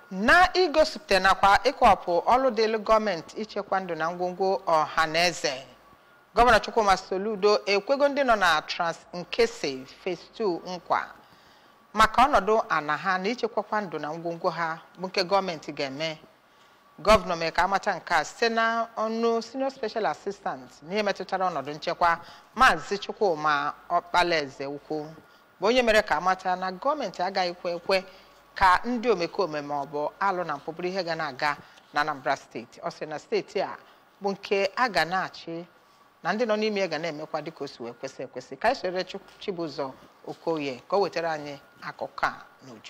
na igosipụta nakwa ịkọwapụ ọrụ dịịrị gọọmenti ichekwa ndụ na ngwongwo ọha na eze gọvanọ chukwuma soludo ekwego ndị nọ na trans nkesi phase 2 nkwa maka ọnọdụ ana ha na ichekwakwa ndụ na ngwongwo ha bụ nke gọọmenti ga-eme gọvanọ mere ka amata nke a site na ọnụ senior special assistant n'ihe metụtara ọnọdụ nchekwa maazị chukwuma ọkpalaeze ukwu bụ onye mere ka amata na gọọmenti agaghị ekwe ekwe ka ndị omekome ma ọ bụ alụ na mpụ bụrụ ihe ga na-aga na anambra steeti ọ sị na steeti a bụ nke a ga na-achị na ndị nọ n'ime ya ga na-emekwa dịka o si wee kwesị ekwesị ka anyị soro chibụzọ okoye ka o wetara anyị akụkọ a n'uju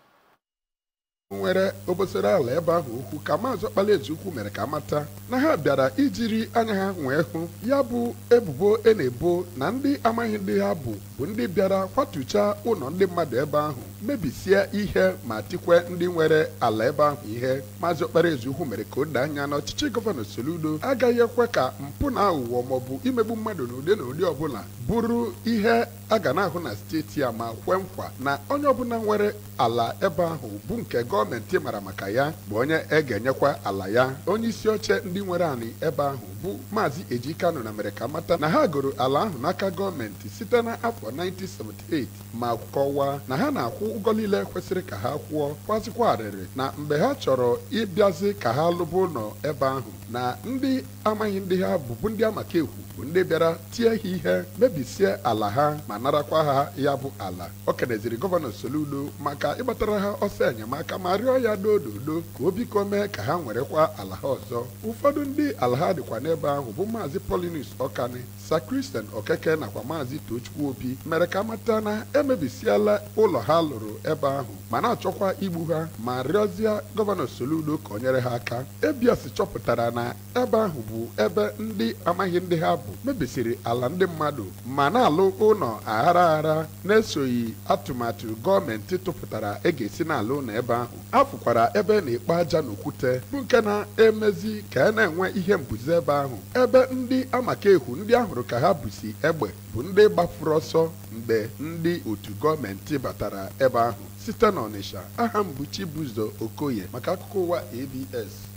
nwere obosara ala ebe ahụ okwu ka maazị ọkpalaeze ukwu mere ka amata na ha bịara ijiri anya ha wee hụ ya bụ ebubo e na-ebo na ndị amaghị ndị ha bụ bụ ndị bịara kwatuchaa ụlọ ndị mmadụ ebe ahụ mebisie ihe ma tikwe ndị nwere ala ebe ahụ ihe maazị ọkpalaeze ukwu mere ka o doo anya na ọchịchị gọvanọ soludo agaghị ekwe ka mpụ na aghụghọ maọbụ imegbu mmadụ n'ụdị na ụdị ọbụla bụrụ ihe a ga na-ahụ na steeti a ma kwe nkwa na onye ọbụla nwere ala ebe ahụ bụ nke gọọmenti mara maka ya bụ onye e ga-enyekwa ala ya onye isi oche ndị nwere anị ebe ahụ bụ maazị ejikano na mere ka mata na ha goro ala ahụ n'aka gọọmenti site n'afọ 1978 ma kọwaa na ha na-akwụ ụgwọ niile kwesịrị ka ha kwụọ kwazikwa arịrị na mgbe ha chọrọ ịbịazi ka ha lụba ụlọ ebe ahụ na ndị amaghị ndị ha bụbu ndị amaka ekwu bụ ndị bịara tie ha ihe mebisie ala ha ma narakwa ha ya bụ ala o keneziri gọvanọ soludo maka ịgbatara ha ọsọ enyemaka ma rịọ ya dododo ka o biko mee ka ha werekwa ala ha ọzọ ụfọdụ ndị ala ha dịkwa n'ebe ahụ bụ maazị polinus ọkani sakristen okeke nakwa maazị tochukwu obi mere ka mata na emebisiela ụlọ ha lụrụ ebe ahụ ma na-achọkwa igbu ha ma rịọzie gọvanọ soludo ka o nyere ha aka ebias chọpụtara na ebe ahụ bụ ebe ndị amaghị ndị ha bụ mebisiri ala ndị mmadụ ma na-alụ ụlọ aghara aghara na-esoghị atụmatụ gọọmenti tụpụtara e ga-esi n'ala ụlọ ebe ahụ afụkwara ebe na-ekpe aja n'okwute bụ nke na-emezi ka a na-enwe ihe mbuze ebe ahụ ebe ndị amaka ekwu ndị ahụrụ ka ha busi egbe bụ ndị gbafuru ọsọ mgbe ndị otu gọọmenti batara ebe ahụ site n'Ọnịsha aha m bụ Chibuzo Okoye maka akụkọ ụwa ABS